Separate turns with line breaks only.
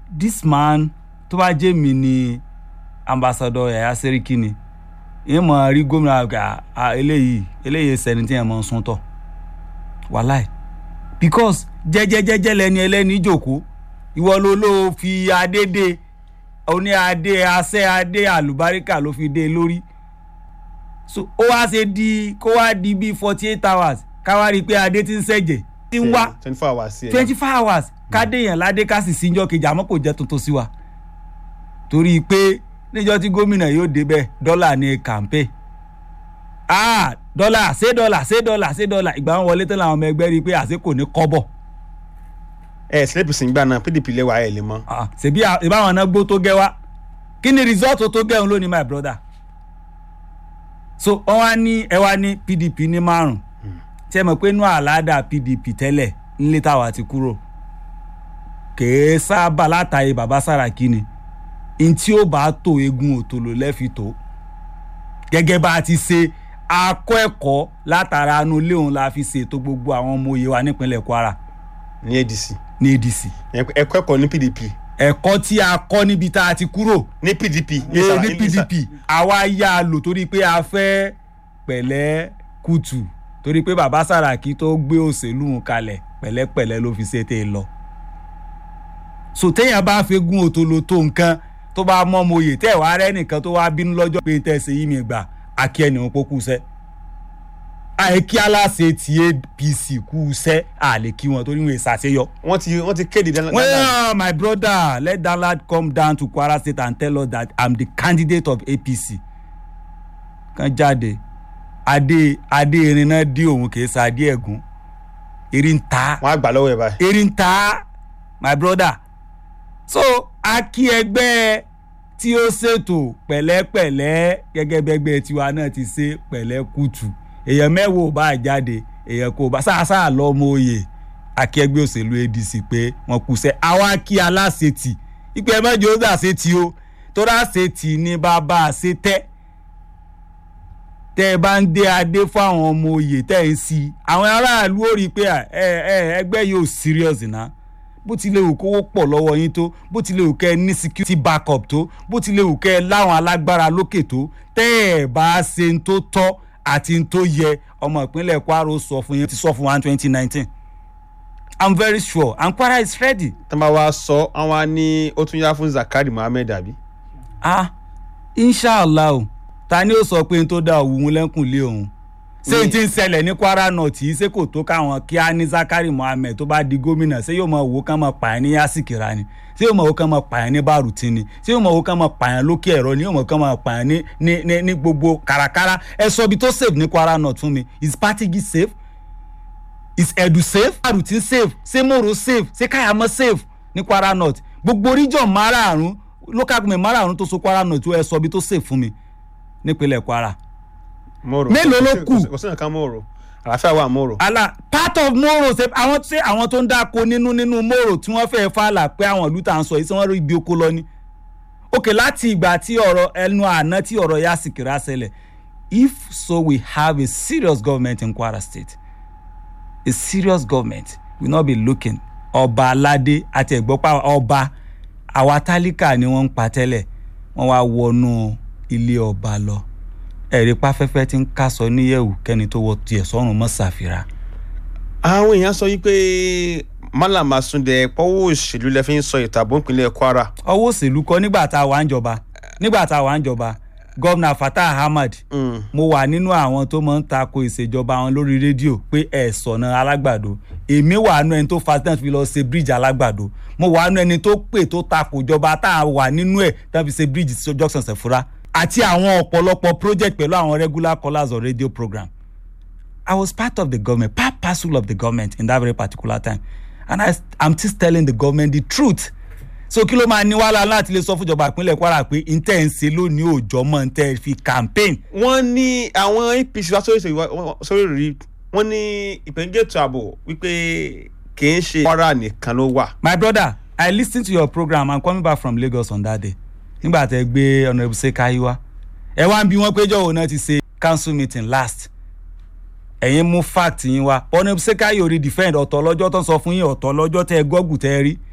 this man tó bá jẹ́ mi ni ambassador yaya seriki ni ìyẹn mọ̀ rí gómìnà àgbà à, eléyìí eléyìí sẹ́ni tí yẹn mọ̀ ń sún tọ̀ wàláì because jẹ́jẹ́jẹ́jẹ́ lẹni ẹlẹ́ni jòkó ìwọ ló ló fi adé dé oní adé asẹ́ adé àlùbáríkà ló fi dé lórí so ó wá ṣe di kó wá di bíi forty eight hours ká wá rí i pé adé ti ń ṣẹ̀jẹ̀ ti ń wá
twenty four hours sí ẹ.
twenty four hours kádé yẹn ládé ká sì síjọ́ kejì àmọ́ kò jẹ́ tuntun sí wa torí pé níjọ́ tí gómìnà yóò débẹ̀ dọ́là ní kàmpé ah dọ́là ṣé dọ́là ṣé dọ́là ṣé dọ́là ìgbà wọn wọlé tán làwọn ọmọ ẹgbẹ́ rí i pé àṣẹ kò ní kọ́bọ̀
ẹ sílẹ̀pù sí gbà náà pdp lẹ́wà ẹ̀ lè mọ́.
Ah, ṣèbí à- ìbáwọn náà gbó tó gẹ́ wá kí ni result tó gẹ́ òun lónìí my brother so wọ́n wá ní ẹ wá ní pdp ní márùn tí ẹ mọ̀ pé inú àládà pdp tẹ́lẹ̀ nílé táwa ti kúrò kèé sábà látàyè bàbá sàràkí ni n tí ó bá tó egun òtòlò lẹ́fi tó gẹ́gẹ́ bá a ti ṣe akọ́ ẹ̀kọ́ látara anú ilé òun la fi ṣètò gbogbo àwọn ọmọ òye wa nípínlẹ̀ kwara
ní adc
ní adc
ẹ̀kọ́ ẹ̀kọ́ ní pdp
ẹ̀kọ́ tí a kọ́ níbi tá a ti kúrò
ní pdp
ní ní pdp àwa yá a lò torí pé a fẹ́ pẹ̀lẹ́ kùtù torí pé bàbá sàràkí tó gbé òṣèlú wọn kalẹ̀ pẹ̀lẹ́pẹ̀lẹ́ ló fi ṣe tẹ́ ẹ lọ. so téèyàn bá fi gun òtòló tó nǹkan tó bá mọ́ mo yè tẹ́ ẹ̀ wá rẹ́ nìkan tó wá bínú lọ́jọ́ pé tẹ́ ẹ ṣe yí mi gbà àkí ẹni wọn kó kú sẹ́. àìkí aláṣẹ ti apc kú sẹ́ àlè kí wọn torí wọn ìṣàṣeyọ.
wọ́n ti wọ́n ti kéde dáná.
Well, my brother, let that lad come down to Kwara State and tell us that I'm the candidate of APC. Kan jáde, adé adé irin náà dí òun kì í sa adé ẹ̀gún. Erin ń ta,
wọ́n á gbà lọ́wọ́ ẹ̀ báyìí.
erin ń ta, my brother. So, a kí ẹgbẹ́ tí ó ṣètò pẹ̀lẹ́pẹ̀lẹ́ gẹ́gẹ́ bẹ́gbẹ́ tiwa náà ti ṣe pẹ̀lẹ́ kùtù. Èèyàn mẹ́wàá ò bá jáde, èèyàn kò bá sáà lọ́mọ oyè akẹgbẹ́ òṣèlú adc pé wọ́n kù sẹ́ àwa kí aláṣetì ìpè mẹ́jọ ó dà sétí o torí àṣetì ní bàbá àṣetẹ́ tẹ́ ẹ bá ń dé adé fún àwọn ọmọ oyè tẹ́ ẹ ń sí i àwọn aráàlú ó rí i pé ẹ ẹ ẹgbẹ́ yóò serious ná bó ti lè wù kówó pọ̀ lọ́wọ́ yín tó bó ti lè wù kẹ́ ẹ ní security backup tó bó ti lè wù kẹ́ ẹ láwọn alágbára lókè tó tẹ́ ẹ bá ṣe ń tó tọ́ àti ń tó yẹ ọmọ ìpínlẹ̀ kwara sọ fún yín ti sọ fún wa ní twenty nineteen i'm very sure and kwara is ready.
tán bá wá sọ àwọn á ní ó tún yá fún zakari muhammed àbí.
ah inshallah o ta ni ó sọ pé n tó dá òwú lẹ́kùn lé òun ṣé n ti ń ṣẹlẹ̀ ní kwara north yìí ṣé kò tó káwọn kí á ní zakari muhammed tó bá di gómìnà ṣé yóò mọ owó kan mọ pààyàn ní yasikira ni ṣé yóò mọ owó kan mọ pààyàn ní baruti ni ṣé yóò mọ owó kan mọ pààyàn lókè ẹ̀rọ ni yóò mọ kan mọ pààyàn ní ní ní ní gbogbo kàràkàrà ẹ sọ ibi tó safe ní kwara north fún mi is patigi safe is edu safe baruti safe ṣé moro safe ṣé kayamọ safe ní kwara north gbogbo region márààrún local government márààrún tó so kwara north ẹ sọ ibi tó safe fún mi nípínlẹ̀ kwara
moro
Mélòó ló kù?
kò sí nǹkan moro àlàáfíà wà moro.
ala part of moro ṣe àwọn ṣe àwọn tó ń dáko nínú nínú moro tí wọ́n fẹ́ẹ́ fàlà pé àwọn ìlú tá à ń sọ yìí tí wọ́n rí ibi oko lọ ni ok láti ìgbà tí ọ̀rọ̀ ẹnu àná tí ọ̀rọ̀ yá sì kìrá ṣẹlẹ̀ if so we have a serious government in kwara state a serious government will not be looking ọba aládé àti ẹ̀gbọ́pá ọba àwa tálíkà ni wọ́n ń pa tẹ́lẹ̀ wọ́n wá wọnú ilé ọba lọ ẹ̀rí páfẹ́fẹ́ tí ń kásọ níyẹ̀wò kẹ́ni tó wọ tiẹ̀ sọ́run mọ́ ṣàfihàn.
àwọn èèyàn sọ yìí pé malam asunde pọ́wọ́ òṣèlú lẹ fi ń sọ ìtàbọ̀ ìpínlẹ̀ kwara.
ọwọ́ òṣèlú kọ́ nígbà tá a wà ń jọba nígbà tá a wà ń jọba gọ́vnà fatah ahmad
Mm.
mo wà nínú àwọn tó máa ń tako ìṣèjọba wọn lórí rédíò pé ẹ sọ̀nà alágbàdo èmi wà nínú ẹni tó fa tán fi lọ ṣe bíríìjì alágbàdo mo wà nínú ẹni tó pè tó tako ìjọba tá a wà nínú ẹ̀ tán fi ṣe bíríìjì sí junction sefura àti àwọn ọ̀pọ̀lọpọ̀ project pẹ̀lú àwọn regular callers on radio program I was part of the government part parcel of the government in that very particular time and I, I'm still telling the government the truth so kí ló máa ní wàhálà láti lè sọ fún ìjọba ìpínlẹ̀ kwara pé ntẹ́ ń ṣe lónìí òòjọ́ mọ́ ntẹ́ fi campaign
wọ́n ní àwọn apc wá sórí ìṣèlú sórí rí wọ́n ní ìpèníjà ètò ààbò wípé kì í ṣe kwara nìkan ló wà.
my brother i lis ten to your program i'm coming back from lagos on that day nígbà tẹ gbé honourable sekai wá ẹ wá ń bi wọn péjọ òun náà ti ṣe council meeting last ẹ̀yin mú fact yín wá honourable sekai ò rí defend ọ̀tọ̀ lọ́jọ́ tó ń sọ fún yín ọ̀tọ̀ lọ́jọ́ tẹ gọ́gù tẹ rí